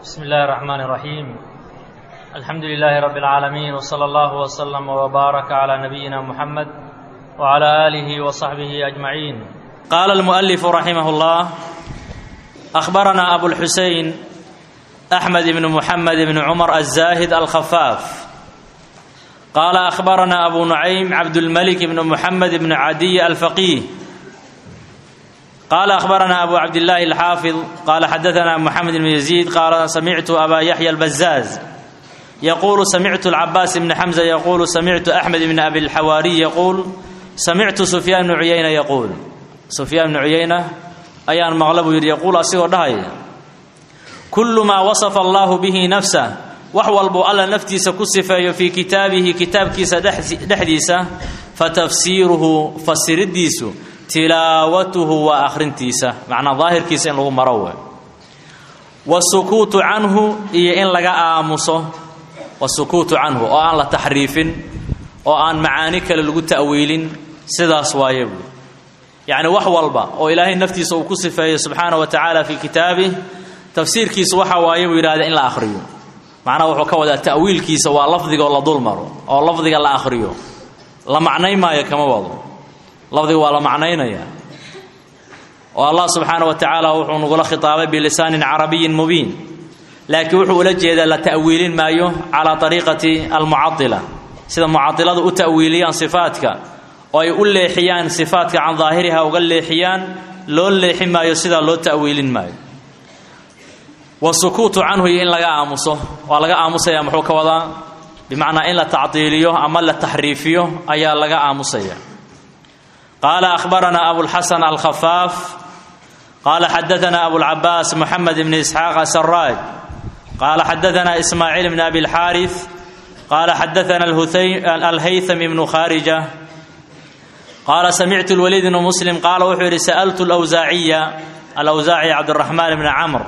بسم الله الرحمن الرحيم الحمد لله رب العالمين وصلى الله وسلم وبارك على نبينا محمد وعلى آله وصحبه أجمعين قال المؤلف رحمه الله أخبرنا أبو الحسين أحمد بن محمد بن عمر الزاهد الخفاف قال أخبرنا أبو نعيم عبد الملك بن محمد بن عدي الفقيه قال أخبرنا أبو عبد الله الحافظ قال حدثنا محمد بن يزيد قال سمعت أبا يحيى البزاز يقول سمعت العباس بن حمزة يقول سمعت أحمد بن أبي الحواري يقول سمعت سفيان بن عيينة يقول سفيان بن عيينة أيان مغلب يقول أسيغ دهي كل ما وصف الله به نفسه وحوالبو ألا نفتيس كسفة في كتابه كتاب كيس دحديسة فتفسيره فسرديسه tilaawatuhu waa akhrintiisa macnaa daahirkiisa in lagu maro we wasukuutu canhu iyo in laga aamuso wasukuutu canhu oo aan la taxriifin oo aan macaani kale lagu ta'wiilin sidaas waaye buui yacni wax walba oo ilaahay naftiisa uu ku sifeeyo subxaana wa tacaala fii kitaabih tafsiirkiisa waxa waaye buu yidhahda in la akhriyo macnaha wuxuu ka wadaa ta'wiilkiisa waa lafdiga oo la dul maro oo lafdiga la akhriyo la macnay maayo kama wado lafdiga waa la macnaynaya oo allah subxaana wa tacaala wuxuu nagula khitaabay bilisaanin carabiyin mubiin laakiin wuxuu ula jeedaa la ta'wiilin maayo calaa ariiqati almucadila sida mucadiladu u ta'wiiliyaan sifaadka oo ay u leexiyaan sifaadka can daahiriha uga leexiyaan loo leexi maayo sidaa loo ta'wiilin maayo wasukuutu canhu iyo in laga aamuso waa laga aamusaya muxuu ka wadaa bimacnaa in la tacdiiliyo ama la taxriifiyo ayaa laga aamusaya قال أخبرنا أبو الحسن الخفاف قال حدثنا أبو العباس محمد بن إسحاق السراج قال حدثنا إسماعيل بن أبي الحارث قال حدثنا الهيثم بن خارجة قال سمعت الوليد بن مسلم قال وحوري سألت الأوزاعية الأوزاعي عبد الرحمن بن عمرو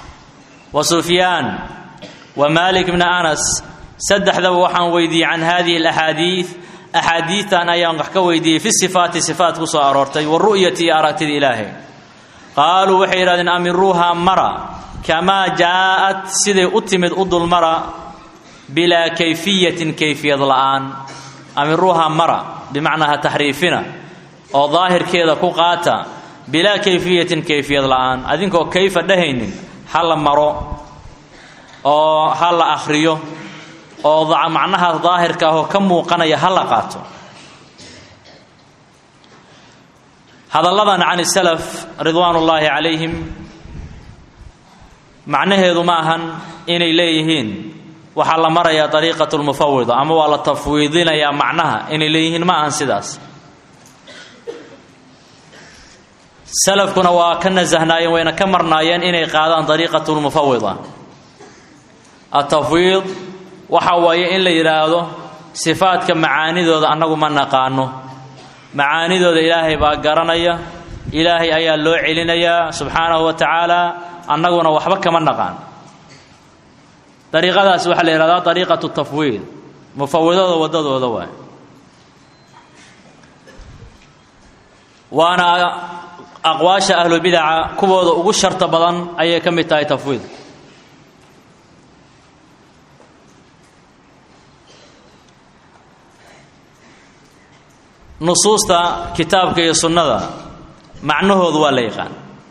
وسفيان ومالك بن أنس سدح ذو وحن ويدي عن هذه الأحاديث axaadiitan ayaan wax ka weydiiyey fi sifaati sifaat ku soo aroortay waru'yati iyo aragtida ilaahay qaaluu waxay yidhahdeen amiruuha mara kamaa jaa'at siday u timid u dulmara bilaa kayfiyatin kayfiyad la'aan amiruuha mara bimacnaa ha taxriifina oo daahirkeeda ku qaata bilaa kayfiyatin kayfiyad la'aan adinkoo kayfa dhahaynin ha la maro oo ha la akhriyo oo macnaha daahirka ahoo ka muuqanaya ha la qaato hadalladan can salaf ridwaan ullaahi calayhim macnaheedu ma ahan inay leeyihiin waxaa la marayaa dariiqatu lmufawida ama waa la tafwiidinayaa macnaha inay leeyihiin ma ahan sidaas salafkuna waa ka nasahnaayeen wayna ka marnaayeen inay qaadaan dariiqatu lmufawida atafwiid waxa waaye in la yidhaahdo sifaadka macaanidooda annagu ma naqaano macaanidooda ilaahay baa garanaya ilaahay ayaa loo celinayaa subxaanahu wa tacaala annaguna waxba kama naqaan dariiqadaas waxaa la yidhahdaa dariiqatu tafwiid mufawidada waddadooda waay waana aqwaasha ahlubidaca kuwooda ugu sharta badan ayay ka mid tahay tafwiid nusuusta kitaabka iyo sunnada macnahoodu waa la yaqaan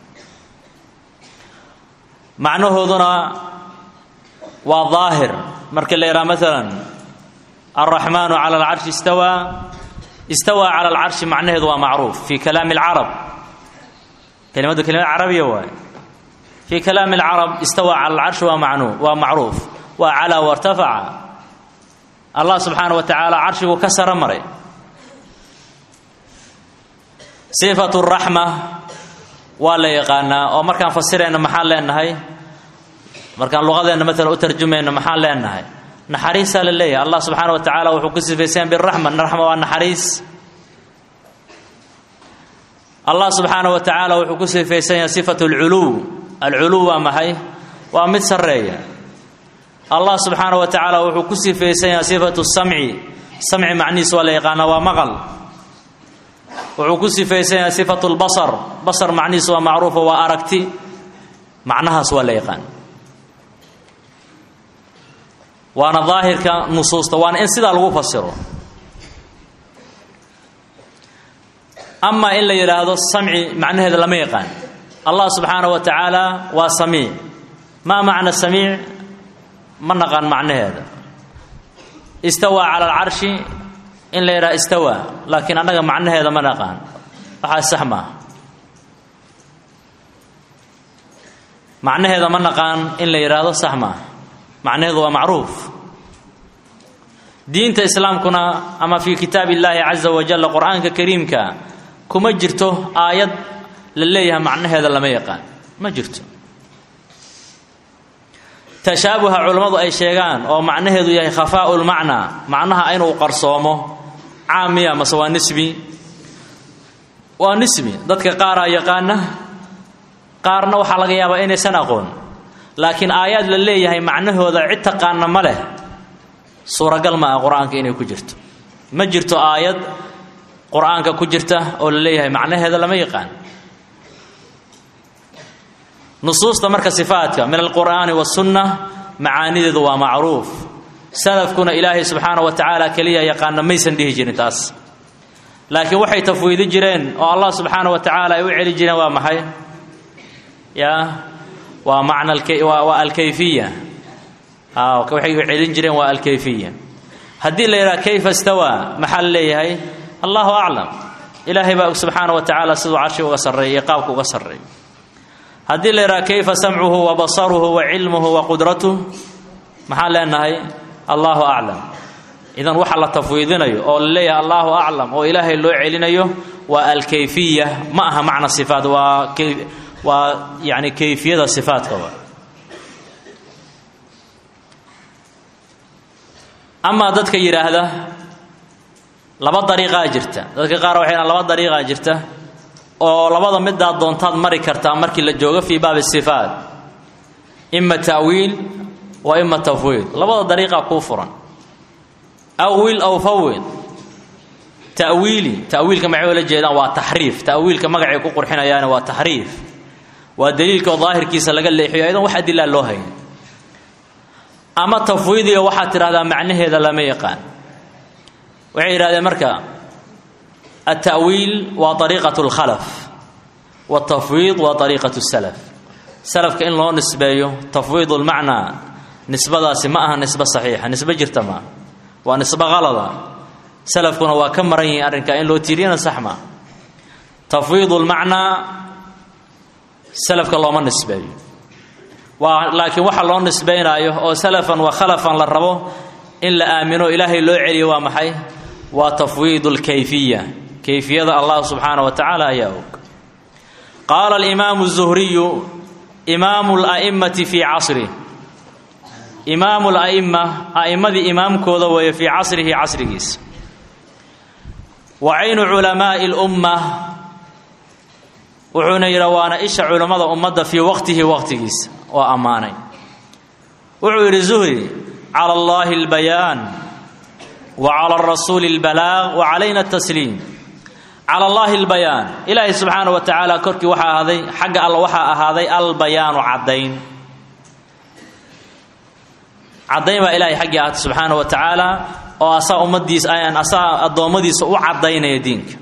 macnahooduna waa daahir markii la yidhaha maalan alraxmaanu cala alcarshi istawaa istawaa cala alcarshi macnaheedu waa macruuf fii kalaami alcarab kelimaddu kelimad carabiya waaye fii kalaami alcarab istawaa cala alcarshi waa macnuu waa macruuf waa calaa wartafaca allah subxaana wa tacaala carshiguu ka saro maray sifatu raxma waa la yaqaanaa oo markaan fasirayno maxaan leenahay markaan luqadeenna maalan u tarjumayno maxaan leenahay naxariisaa la leeyahay allah subxaana wa tacaala wuxuu ku sifaysan biraxma raxma waa naxariis allah subxaana wa tacaala wuxuu ku sifaysan yahay sifatu alculuw alculuw waa maxay waa mid sarreeya allah subxaana wa tacaala wuxuu ku sifaysan yahay sifatu samci samci macnihiis waa la yaqaanaa waa maqal wuxuu ku sifaysan yahay sifatu lbasar basar macnihiis waa macruufa waa aragti macnahaas waa la yaqaan waana daahirka nusuusta waana in sidaa lagu fasiro amaa in la yidhaahdo samci macnaheeda lama yaqaan allah subxaanaه wa tacaala waa samiic maa macna samiic ma naqaan macnaheeda istawaa cala alcarshi in la yidhaha istawaa laakiin annaga macnaheeda ma naqaan waxaa sax maaha macnaheeda ma naqaan in la yidhaahdo sax maaha macnaheedu waa macruuf diinta islaamkuna ama fii kitaab illaahi caza wajalla qur-aanka kariimka kuma jirto aayad la leeyahay macnaheeda lama yaqaan ma jirto tashaabuha culammadu ay sheegaan oo macnaheedu yahay khafaa'u lmacnaa macnaha inuu qarsoomo caamiya mase waa nisbi waa nisbi dadka qaaraa yaqaana qaarna waxaa laga yaabaa inaysan aqoon laakiin aayaad la leeyahay macnahooda cid taqaana ma leh suuragal ma ah qur-aanka inay ku jirto ma jirto aayad qur-aanka ku jirta oo la leeyahay macnaheeda lama yaqaan nusuusta marka sifaadka min alqur'aani wasunna macaanideedu waa macruuf salafkuna ilaahay subxaana wa tacaala keliya yaqaana maysan dhihi jirin taas laakiin waxay tafwiidi jireen oo allah subxaana wa tacaala ay u celi jireen waa maxay ya waa macna waa alkayfiya waxay u celin jireen waa alkayfiya haddii la yidhaha kayfa stawaa maxaa la leeyahay allahu aclam ilaahay baa subxaana wa tacaala siduu carshi uga sarreeyay iyo qaabka uga sarreey haddii la yidhaha kayfa samcuhu wa basaruhu wa cilmuhu wa qudratuh maxaan leenahay allahu aclam idan waxa la tafwiidinayo oo la leeyahay allahu aclam oo ilaahay loo celinayo waa alkayfiya ma aha macna sifaat waa waa yani kayfiyada sifaatka amaa dadka yidhaahda laba dariiqaa jirta dadka qaar waxay laba dariiqaa jirta oo labada midaad doontaad mari kartaa markii la joogo fii baabi sifaat ima ta'wiil wa ima tafwiid labada dariiqaa kuu furan awil aw fawid ta'wiili ta'wiilka maxay oola jeedaan waa taxriif ta'wiilka magacay ku qurxinayaani waa taxriif waa daliilkaoo daahirkiisa laga leexiyo ayadan wax adilaa loo hayn ama tafwiidiga waxaad tidhahdaa macnaheeda lama yaqaan waxay yidhahdeen marka alta'wiil waa ariiqat اlkhalaf wاtafwiid waa ariiqat اsalaf salafka in loo nisbeeyo tafwiid اlmacnaa nisbadaasi ma aha nisbe saxiixa nisbe jirta maa waa nisbe qalada salafkuna waa ka maran yihiin arrinkaa in loo tiiriyana sax maa tafwiid اlmacnaa salafka looma nisbeeyo waa laakiin waxa loo nisbaynaayo oo salafan wa khalafan la rabo in la aamino ilaahay loo celiyo waa maxay waa tafwiid اlkayfiya kayfiyada allah subxaana wa tacaala ayaa og qaala alimaamu الzuhriyu imaamu اla'imati fii casrih imaamu la'ima a'immadii imaamkooda weeye fii casrihi casrigiisa wa caynu culamaa'i اlumma wuxuuna yidha waana isha culammada ummadda fii waqtihi waqtigiisa waa ammaanay wuxuu yidhi zuhri cala allahi اlbayaan wa cala arasuuli اlbalaaq wa calayna اtasliim cala allahi اlbayaan ilaahay subxaana wa tacaala korkii waxaa ahaaday xagga alla waxaa ahaaday albayaanu caddayn caddayn baa ilaahay xaggii ahaatay subxaana wa tacaala oo asaa ummadiisa asaa addoommadiisa u caddaynaya diinka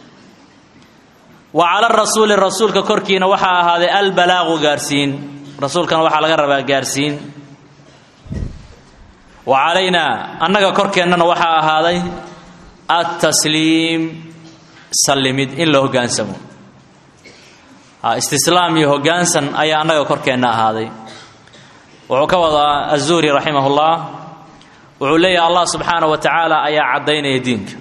wa cala rasuuli rasuulka korkiina waxaa ahaaday albalaaqu gaarsiin rasuulkana waxaa laga rabaa gaarsiin wa calaynaa annaga korkeennana waxaa ahaaday altasliim sallimid in la hoggaansamo istislaam iyo hoggaansan ayaa annaga korkeenna ahaaday wuxuu ka wadaa azuhri raximah ullah wuxuu leeyahay allah subxaana wa tacaala ayaa caddaynaya diinka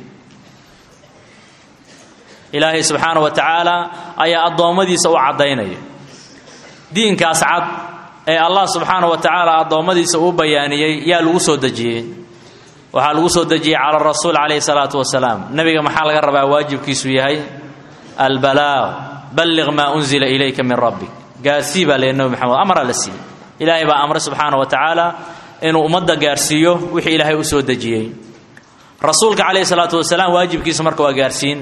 ilaahay subxaana wa tacaala ayaa addoommadiisa u caddaynaya diinkaas cad ee allah subxaana wa tacaala addoommadiisa uu bayaaniyey yaa lagu soo dejiyey waxaa lagu soo dejiyey cala rasuul calayhi salaatu wasalaam nebiga maxaa laga rabaa waajibkiisu yahay albalaaq balliq maa unzila ilayka min rabbik gaarsii baa leeyahy nebi maxamed amara la siiyey ilaahay baa amray subxaana wa tacaala inuu ummadda gaarsiiyo wixii ilaahay u soo dejiyey rasuulka calayhi salaatu wasalaam waajibkiisu marka waa gaarsiin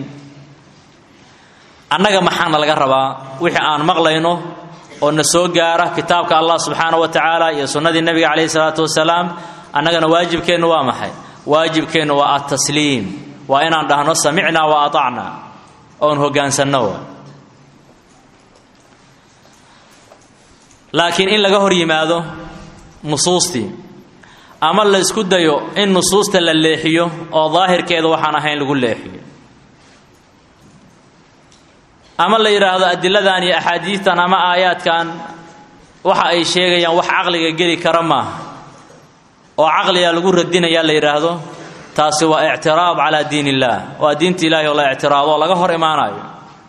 annaga maxaana laga rabaa wixii aan maqlayno oo na soo gaara kitaabka allah subxaana wa tacaala iyo sunnadii nebiga calayhi salaatu wasalaam annagana waajibkeennu waa maxay waajibkeennu waa altasliim waa inaan dhahno samicnaa wa aطacnaa oon hoggaansanno laakiin in laga hor yimaado nusuustii ama la isku dayo in nusuusta la leexiyo oo daahirkeeda waxaan ahayn lagu leexiyo ama la yidhaahdo adiladan iyo axaadiistan ama aayaadkan waxa ay sheegayaan wax caqliga geli kara maaha oo caqliga lagu radinayaa la yidhaahdo taasi waa ictiraad calaa diin illaah waa diinta ilaahi oo la ictiraado oo laga hor imaanayo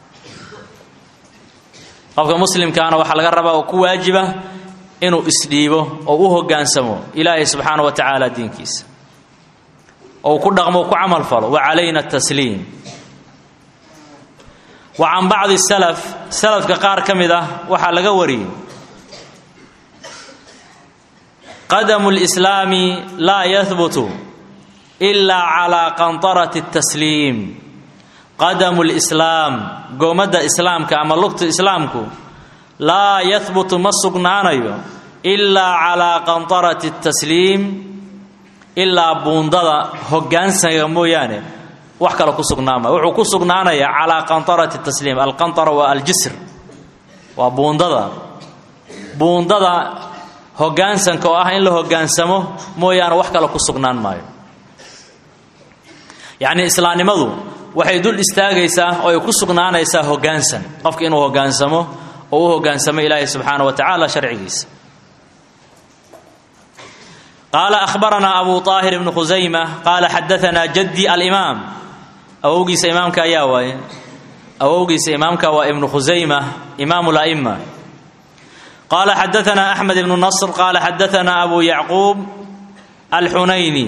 qofka muslimkaana waxaa laga rabaa oo ku waajiba inuu isdhiibo oo u hoggaansamo ilaahay subxaana wa tacaala diinkiisa oo uu ku dhaqmo ku camal falo wa calayna tasliim wa can bacdi salaf salafka qaar ka mid ah waxaa laga wariyey qadamu lislaami laa yahbutu ilaa calaa qantarati tasliim qadamu lislaam goomadda islaamka ama lugta islaamku laa yahbutu ma sugnaanayo ilaa calaa qantarati tasliim ilaa buundada hoggaansaga mooyaane wax kale ku sugnaama wuxuu ku sugnaanayaa calaa qantarati tasliim alqantara waa aljisr waa buundada buundada hoggaansanka oo ah in la hoggaansamo mooyaane wax kale ku sugnaan maayo yacnii islaamnimadu waxay dul istaagaysaa oo ay ku sugnaanaysaa hoggaansan qofka inuu hoggaansamo oo u hoggaansamo ilaahay subxaana wa tacaala sharcigiisa qaala ahbaranaa abu طaahir ibnu khusayma qaala xadaanaa jaddi alimaam awowgiisa imaamka ayaa waaye awowgiisa imaamka waa ibnu khusayma imaamu la'ima qaala xadaanaa axmed ibnu nasr qaala xadaanaa abu yacquub alxunayni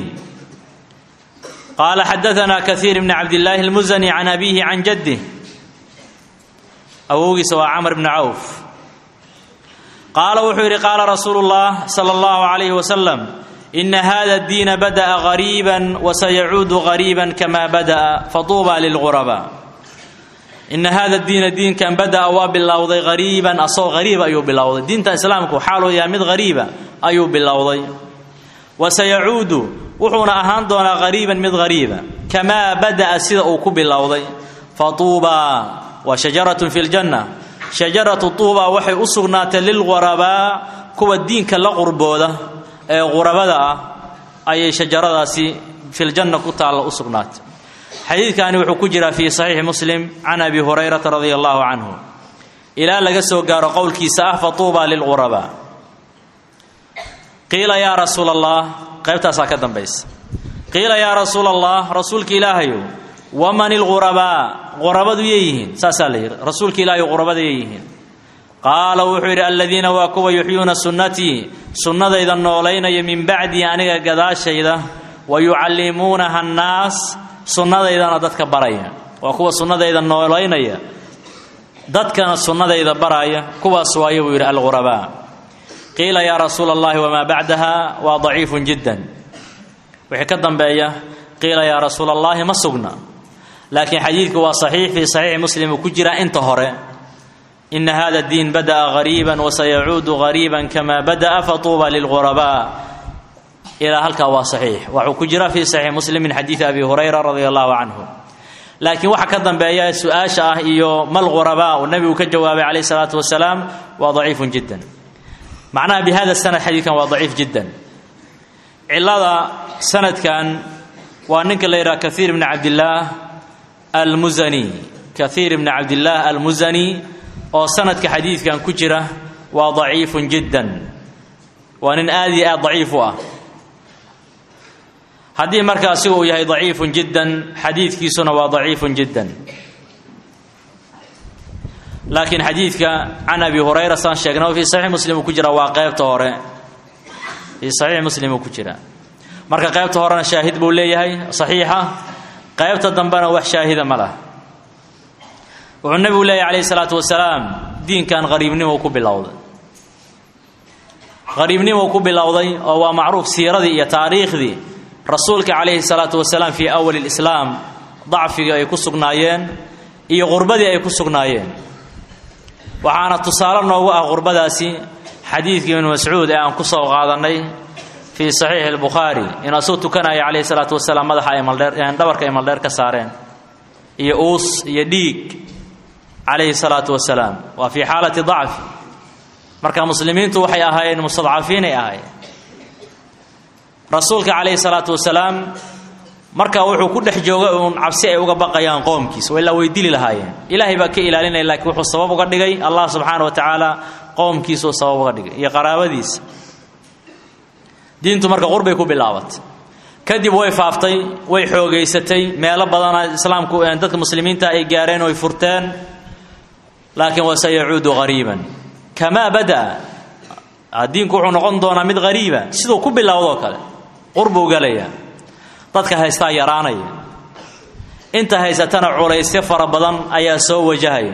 qaala xadaanaa kaiir bni cabdillaahi almusani can abiihi can jaddih awowgiisa waa camr bni cawf qaala wuxuu yidhi qaala rasuulu اllah salى اllahu عalayh wasalam ina hada اdiina bada'a gariiba wasayacuudu gariiba kama bada'a fatuuba lilgurabaa ina hada diina diinkan bada'a waa bilowday hariiban asagoo hariib ayuu bilowday diinta islaamku xaaluu yahay mid hariiba ayuu bilowday wasayacuudu wuxuuna ahaan doonaa hariiban mid hariiba kamaa bada'a sida uu ku bilowday fatuubaa waa shajaratun fi ljanna shajaratu tuuba waxay u sugnaatay lilghurabaa kuwa diinka la qurbooda ee qurabada ah ayay shajaradaasi filjanna ku taalla u sugnaatay xadiidkani wuxuu ku jiraa fii saxiixi muslim can abi hurayrata radia allahu canhu ilaa laga soo gaaro qowlkiisa ah fatuuba lilghurabaa qiila yaa rasuula allah qaybtaasaa ka dambaysa qiila yaa rasuula allah rasuulka ilaahayow waman ilghurabaa qurabadu yeeyihiin saasaa la yidhi rasuulka ilaahay qurabada yeeyihiin qaala wuxuu yidhi aladiina waa kuwa yuxyuuna sunnatii sunnadayda noolaynaya min bacdii aniga gadaashayda wa yucallimuunaha annaas sunnadaydana dadka baraya waa kuwa sunnadayda noolaynaya dadkana sunnadayda baraya kuwaas waayo buu yidhi alghurabaa qiila yaa rasuula allahi wamaa bacdaha waa daciifun jiddan wixii ka dambeeya qiila yaa rasuula allahi ma sugna laakiin xadiidku waa saxiix fii saxiixi muslim uu ku jiraa inta hore ina hada diin bada'a gariiban wasayacuudu gariiban kamaa bada'a fatuuba lilghurabaa ilaa halkaa waa saxiix waxuu ku jiraa fii saxiixi muslim min xadiidi abi hurayra radia allahu canhu laakiin waxa ka dambeeya su-aasha ah iyo mal ghurabaa uu nebigu ka jawaabay calayh salaatu wasalaam waa daciifun jiddan macnaha bi hada sanad xadiidkan waa daciif jiddan cilada sanadkan waa ninka la yidhaha kaiir bni cabdillaah almusani kaiir bni cabdillaah almusani oo sanadka xadiidkan ku jira waa daciifun jiddan waa nin aad iyo aad daciif u ah haddii marka asiga uu yahay daciifun jiddan xadiidkiisuna waa daciifun jiddan laakiin xadiidka can abi hurayra saan sheegnay oo fii saxiix muslim uu ku jira waa qeybta hore fii saxiix muslim uu ku jira marka qaybta horena shaahid buu leeyahay saxiixa qaybta dambena wax shaahida ma lah wuxuu nebigu leeyahy calayhi salaatu wasalaam diinkan qariibnimo ku bilowday qariibnimo ku bilowday oo waa macruuf siiradii iyo taariikhdii rasuulka calayhi salaatu wasalaam fii awali lislaam dacfigii ay ku sugnaayeen iyo qurbadii ay ku sugnaayeen waxaana tusaale noogu ah qurbadaasi xadiidkii ibnu mascuud ee aan ku soo qaadannay fii saxiixi albukhaari in asuu tukanaya calayhi salaatu wasalaam madaxa ay maldheer dhabarka ay maldheer ka saareen iyo uus iyo dhiig calayhi salaatu wasalaam waa fii xaalati dacfi marka muslimiintu waxay ahaayeen mustadcafiinay ahaayeen rasuulka calayhi salaatu wasalaam marka wuxuu ku dhex joogay uun cabsi ay uga baqayaan qoomkiisa ilaa way dili lahaayeen ilaahay baa ka ilaalinaya laakiin wuxuu sabab uga dhigay allah subxaana wa tacaala qoomkiisuu sabab uga dhigay iyo qaraabadiisa diintu marka qurbay ku bilaabatay kadib way faaftay way xoogaysatay meelo badana islaamku dadka muslimiinta ay gaareen oy furteen laakiin wase yacuudu qariiban kamaa bada'a diinku wuxuu noqon doonaa mid qariiba siduu ku bilowdoo kale qurbuu galaya dadka haystaa yaraanaya inta haysatana culaysyo fara badan ayaa soo wajahaya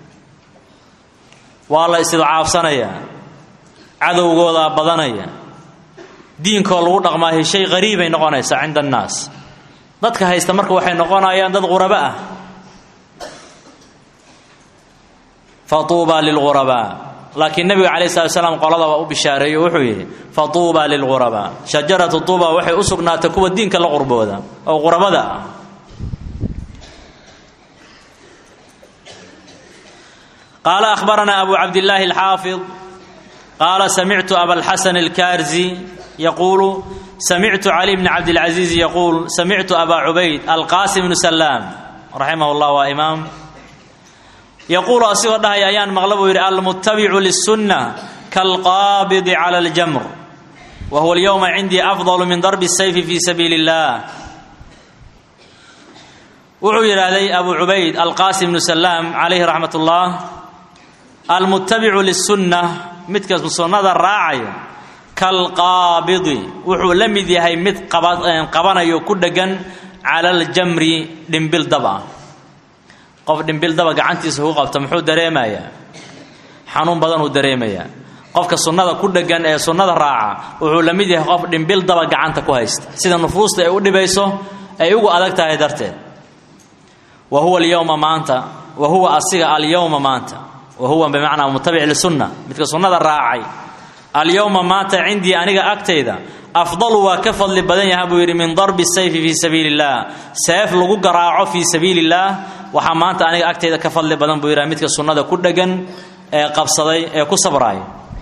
waa la istidcaafsanaya cadowgoodaa badanaya diinkoo lagu dhaqmaayo shay qariibay noqonaysaa cinda annaas dadka haysta marka waxay noqonayaan dad qurabo ah fatuuba lilghurabaa laakiin nebiga calayi slat slam qolada waa u bishaareeyey wuxuu yidhi fatuuba lilghurabaa shajaratu tuuba waxay u sugnaatay kuwa diinka la qurbooda oo qurabada ah qaala ahbaranaa abu cabdillaahi alxaafid qaala samictu abalxasan alkaarzi yaquulu samictu cali bni cabdilcaziiz yaquul samictu abaa cubayd alqaasim bnu salaam raximah llah waa imaam yaquulu asigoo dhahaya ayaan maqla buu yidhi almuttabicu lisunna kaalqaabidi cala aljamr wa huwa alyowma cindii afdalu min darbi sayfi fi sabiili اllah wuxuu yidhaahday abu cubayd alqaasim bnu salaam calayhi raxmat ullah almuttabicu lisunna midka sunnada raacaya kalqaabidi wuxuu la mid yahay mid qabanayo ku dhegan cala aljamri dhimbil daba qof dhimbil daba gacantiisa ku qabta muxuu dareemayaa xanuun badanuu dareemayaa qofka sunnada ku dhegan ee sunnada raaca wuxuu la mid yahay qof dhimbil daba gacanta ku haysta sida nufuusta ay u dhibayso ay ugu adag tahay darteed wa huwa alyowma maanta wa huwa asiga alyowma maanta wa huwa bimacnaa mutabic lisunna midka sunnada raacay alyowma maanta cindii aniga agtayda afdalu waa ka fadli badan yaha buu yidhi min darbi sayfi fii sabiili illaah seef lagu garaaco fii sabiili illaah waxaa maanta aniga agtayda ka fadli badan buu yidhaha midka sunnada ku dhegan ee qabsaday ee ku sabraaya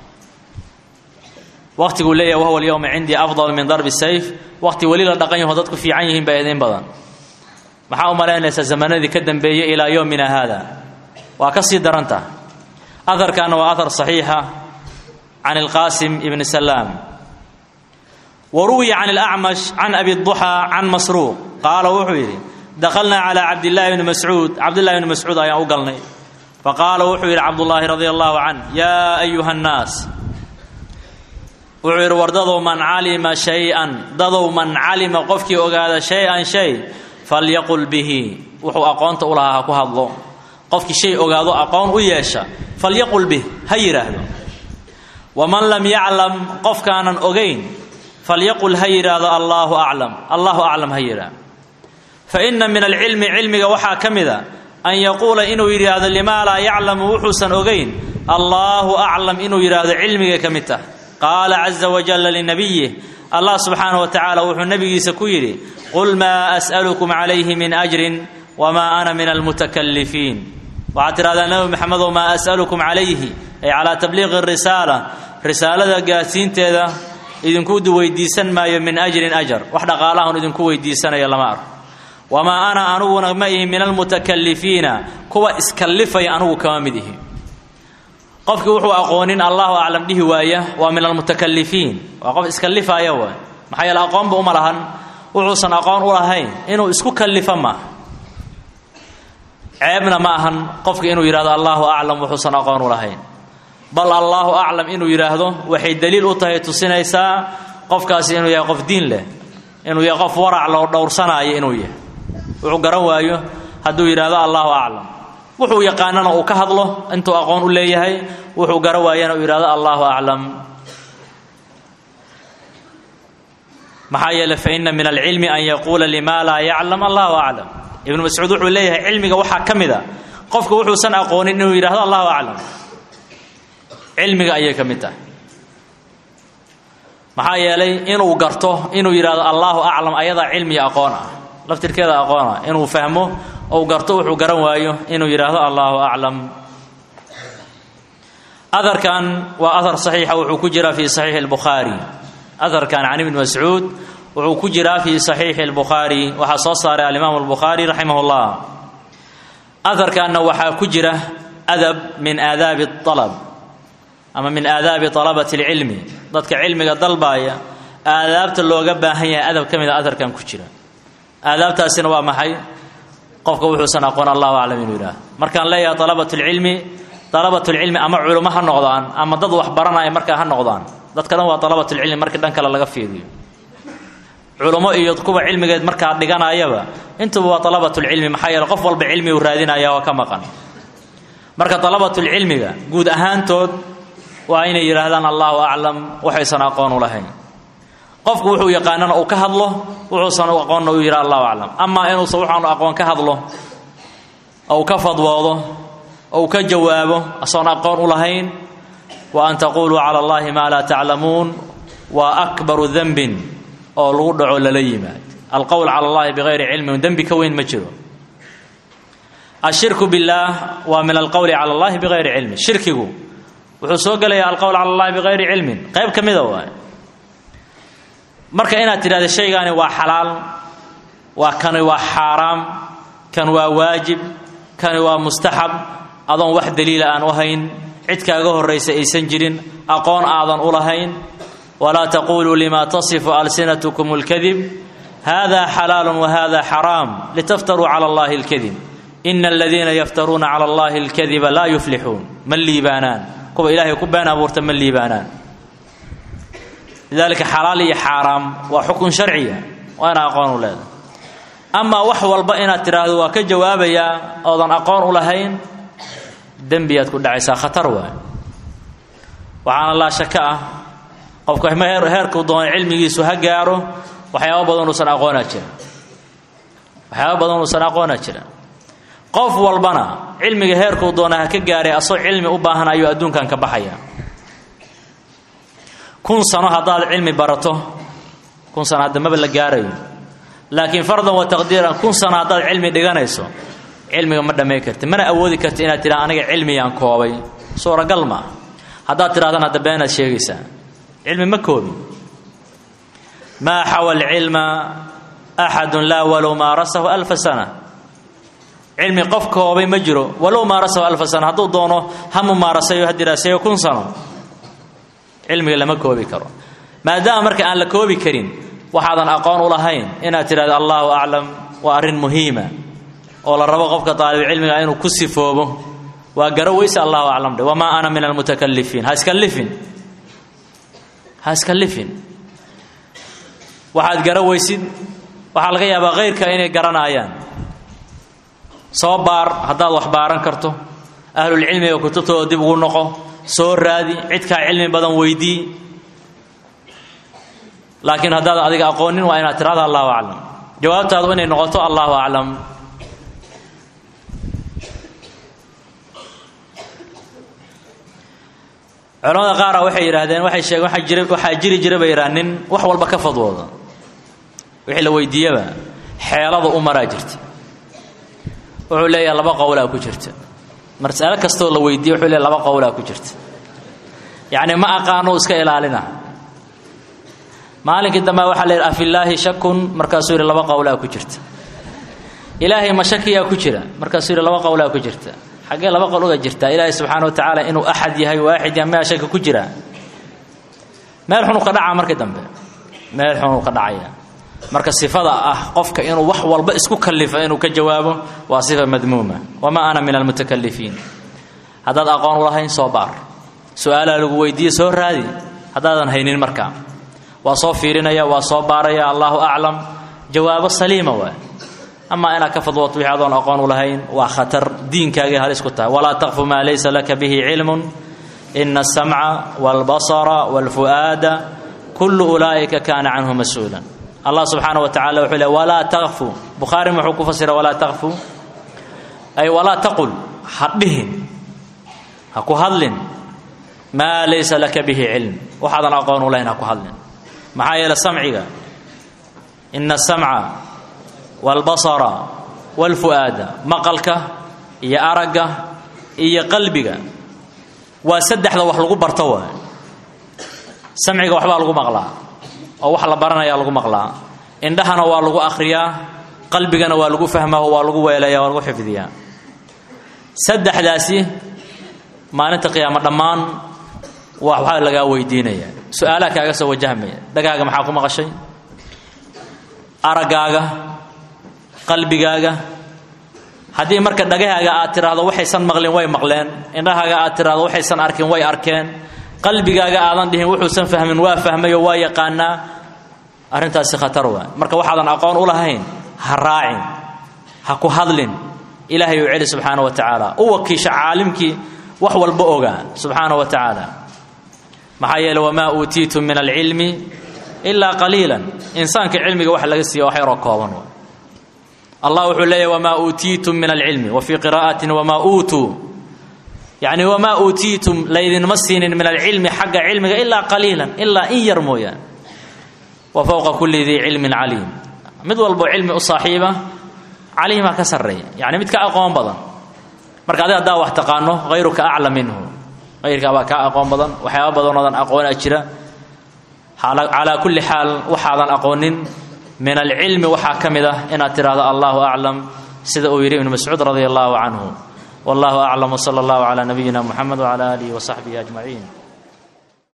waqtiguu leeyahay wahuwa alyowma cindii afdalu min darbi sayf waqti weli la dhaqan yaho dadku fiican yihiin baa idiin badan maxaa u malaynaysaa zamanadii ka dambeeyey ilaa yowmina haada waa ka sii daranta aharkaana waa ahar saxiixa can ilqaasim ibni salaam wa ruwiya can ilacmash can abi duxaa can masruuq qaala wuxuu yidhi dakhalnaa calaa cabdillaahi bni mascuud cabdillahi bni mascuud ayaan u galnay faqaala wuxuu yidhi cabdullaahi radia allahu canh yaa ayuha annaas wuxuu yidhi war dadow man calima shay-an dadow man calima qofkii ogaada shay-an shay falyaqul bihi wuxuu aqoonta u lahaa ha ku hadlo qofkii shay ogaado aqoon u yeesha falyaqul bih ha yidhaahdo waman lam yaclam qofkaanan ogayn falyaqul ha yidhaahdo allaahu aclam allahu aclam ha yidhaahdo fa inna min alcilmi cilmiga waxaa ka mida an yaquula inuu yidhaahdo limaa laa yaclamu wuxuusan ogayn allaahu aclam inuu yidhaahdo cilmigay ka mid tah qaala caza wajalla linabiyih allah subxaanah wa tacaala wuxuu nebigiisa ku yidhi qul maa as'alukum calayhi min ajrin wamaa ana min almutakalifiin waxaad tidhahdaa nebi maxamedow maa as'alukum calayhi ay calaa tabliiqi risaala risaalada gaadsiinteeda idinku weydiisan maayo min ajrin ajar wax dhaqaalahun idinku weydiisanaya lama arko wamaa ana aniguna ma ihi min almutakalifiina kuwa iskallifaya anugu kama mid ihi qofkii wuxuu aqoonin allahu aclam dhihi waaya waa min almutakalifiin waa qof iskallifaya waay maxaa yeele aqoonba uma lahan wuxuusan aqoon u lahayn inuu isku kallifa maaha ceebna ma ahan qofka inuu yidhahdo allahu aclam wuxuusan aqoon u lahayn bal allaahu aclam inuu yidhaahdo waxay daliil u tahay tusinaysaa qofkaasi inuu yahay qof diin leh inuu yahay qof warac loo dhowrsanaayo inuu yahay wuxuu garan waayo hadduu yidhaahdo allahu aclam wuxuu yaqaanana uu ka hadlo intuu aqoon u leeyahay wuxuu garan waayana uu yidhahdo allahu aclam maxaa yeele fa ina min alcilmi an yaquula lima laa yaclam allahu aclam ibnu mascuud wuxuu leeyahay cilmiga waxaa ka mid a qofka wuxuusan aqoonin inuu yidhahdo allahu aclam cilmiga ayay ka mid tahay maxaa yeelay inuu garto inuu yidhahdo allaahu aclam ayadaa cilmiya aqoon ah laftirkeeda aqoon ah inuu fahmo ou garto wuxuu garan waayo inuu yidhaahdo allaahu aclam aharkan waa ahar saxiixa wuxuu ku jiraa fi saxiixi albukhaari aharkan can ibni mascuud wuxuu ku jiraa fi saxiixi albukhaari waxaa soo saaray alimaamu albukhaari raximah ullah aharkanna waxaa ku jira adab min aadaabi alab ama min aadaabi alabati alcilmi dadka cilmiga dalbaaya aadaabta looga baahan yahay adab ka mida aharkan ku jira aadaabtaasina waa maxay qofka wuxuusan aqoon allahu aclam inuu yidhaah markaan leeyahay alabatulcilmi dalabatulcilmi ama culummo ha noqdaan ama dad wax baranaya markaa ha noqdaan dadka dhan waa dalabatulcilmi markii dhan kale laga fiiriyo culummo iyo kuwa cilmigeed markaa dhiganayaba intuba waa dalabatulcilmi maxaa yeele qof walba cilmi uu raadinaya oo ka maqan marka dalabatulcilmiga guud ahaantood waa inay yidhaahdaan allahu aclam waxaysan aqoon u lahayn qofku wuxuu yaqaanana uu ka hadlo wuxuusan aqoonna uu yidhaha allahu aclam amaa inuusan waxaanu aqoon ka hadlo ou ka fadwoodo ou ka jawaabo asoon aqoon u lahayn wa an taquluu cala allahi maa laa taclamuun waa akbaru dembin oo lagu dhaco lala yimaad alqowl cala allahi bigayri cilmin dembi ka weyn ma jiro ashirku billaah waa min alqowli cala allahi bigayri cilmin shirkigu wuxuu soo gelayaa alqowl cala allahi bigayri cilmin qayb ka mida waay marka inaad tidhahda shaygaani waa xalaal waa kani waa xaaraam kan waa waajib kani waa mustaxab adoon wax daliila aan u hayn cid kaaga horraysa aysan jirin aqoon aadan u lahayn walaa taquluu lima tasifu alsinatkum اlkadib hada xalaalu wahada xaraam litaftaruu cala allahi اlkadib ina aladiina yaftaruuna cala allahi اlkadiba laa yuflixuun ma liibaanaan kuwa ilaahay ku been abuurta ma liibaanaan lidalika xalaal iyo xaaraam waa xukun sharciya waa ina aqoon u leedahay amaa wax walba inaad tidhaahdo waa ka jawaabayaa oodan aqoon u lahayn dembiyaad ku dhacaysaa khatar waay waxaana laa shaka ah qofka heerkuu doona cilmigiisu ha gaaro waxyaaba badan uusan aqoonaa jira waxyaaba badan uusan aqoonaa jira qof walbana cilmiga heerkuu doona ha ka gaaray asoo cilmi u baahan ayuu adduunkan ka baxaya kun sano haddaad cilmi barato kun sano hadda maba la gaarayo laakiin fardan wa taqdiiran kun sano haddaad cilmi dhiganayso cilmiga ma dhammayn karti mana awoodi karti inaad tidhaha aniga cilmiyaan koobay suuragal maa haddaad tidhahdana hadda beenaad sheegaysaa cilmi ma koobin maa xawa alcilma axadun laa walow maarasahu alfa sana cilmi qof koobay ma jiro walow maarasahu alfa sana hadduu doono ha mumaarasayo ha diraaseeyo kun sano cilmiga lama koobi karo maadaama marka aan la koobi karin waxaadan aqoon u lahayn inaad tidhahdo allahu aclam waa arrin muhiima oo la rabo qofka daalibcilmiga inuu ku sifoobo waa garo weyse allahu aclam dhe wamaa ana min almutakalifiin ha iska lifin ha iska lifin waxaad garo weysid waxaa laga yaabaa khayrka inay garanaayaan soo baar haddaad wax baaran karto ahlulcilmiga kutubtooda dib ugu noqo soo raadi cidkaa cilmi badan weydii laakiin haddaad adiga aqoonin waa inaad tirahda allahu aclam jawaabtaadu inay noqoto allahu aclam culamada qaara waxay yidhaahdeen waxay sheegeen waxaa jira waxaa jiri jira bay yidhaha nin wax walba ka fadwooda wixii la weydiiyaba xeelada u maraa jirta wuxuu leeyahay laba qowlaa ku jirta mas'alo kastoo la weydiiye wuxuu leeyahay laba qowlaa ku jirta yacni ma aqaano iska ilaalina maalinkii dambe waxaa la yidhi afillaahi shakun markaasuu yidhi laba qowlaa ku jirta ilaahay ma shakiyaa ku jira markaasuu yidhi laba qowlaa ku jirta xaggee laba qol uga jirtaa ilaahay subxaana wa tacaala inuu axad yahay waaxid yahay mea shaki ku jira meel xunuu ka dhacaa markii dambe meel xunuu ka dhacaya marka sifada ah qofka inuu wax walba isku kallifo inuu ka jawaabo waa sifa madmuuma wamaa ana min almutakalifiin haddaad aqoon u lahayn soo baar su-aalaa lagu weydiiye soo raadi haddaadan haynin markaa waa soo fiirinaya waa soo baaraya allahu aclam jawaabo saliima waay amaa inaad ka fadwoto wixii adoon aqoon u lahayn waa khatar diinkaagay halis ku tahay walaa taqfu maa laysa laka bihi cilmun ina asamca wاlbasara wاlfu'aada kullu ulaa'ika kaana canhu mas-uulan allah subxaana wa tacala wuxuu le walaa taqfu bukhaari muxuu ku fasira walaa taqfu ay walaa taqul ha dhihin ha ku hadlin maa laysa laka bihi cilm waxaadan aqoon u lahayn ha ku hadlin maxaa yeele samciga ina asamca waalbasara waalfu'aada maqalka iyo aragga iyo qalbiga waa saddexda wax lagu barto waay samciga waxbaa lagu maqlaa oo wax la baranayaa lagu maqlaa indhahana waa lagu akhriyaa qalbigana waa lagu fahmaa oo waa lagu weelaya waa lagu xifdiyaa saddexdaasi maalinta qiyaamo dhammaan waxbaa lagaa weydiinaya su-aalaha kaaga soo wajahmaya dhagaaga maxaa ku maqashay araggaaga qalbigaaga haddii marka dhagahaaga aad tiraahdo waxaysan maqlin way maqleen indhahaaga aad tiraahdo waxaysan arkin way arkeen qalbigaaga aadan dhihin wuxuusan fahmin waa fahmay oo waa yaqaanaa arrintaasi khatar waa marka waxaadan aqoon u lahayn ha raacin ha ku hadlin ilaahay uu celi subxaana wa tacaala u wakiisha caalimkii wax walba ogaa subxaana wa tacaala maxaa yeele wamaa uutiitum min alcilmi ilaa qaliilan insaanka cilmiga waxa laga siiya wax yaroo kooban waa allah wuxuu leeyahy wamaa uutiitum min alcilmi wa fii qiraa'atin wamaa uutuu yacni wamaa uutiitum laydinma siinin min alcilmi xagga cilmiga ilaa qaliilan ilaa in yar mooyaan wa fowqa kulli dii cilmin caliim mid walbo cilmi u saaxiiba caliimaa ka sarreeya yacni mid ka aqoon badan marka adi haddaa wax taqaano hayruka aclam minhu hayrkaabaa kaa aqoon badan waxyaaba badanoodan aqoona jira calaa kulli xaal waxaadan aqoonin min alcilmi waxaa ka mid ah inaad tidhaahdo allahu aclam sida uu yidhi ibnu mascuud radia allahu canhu wallahu aclam wsala allahu calaa nabiyina muxamed wcala aalihi wasaxbihi ajmaciin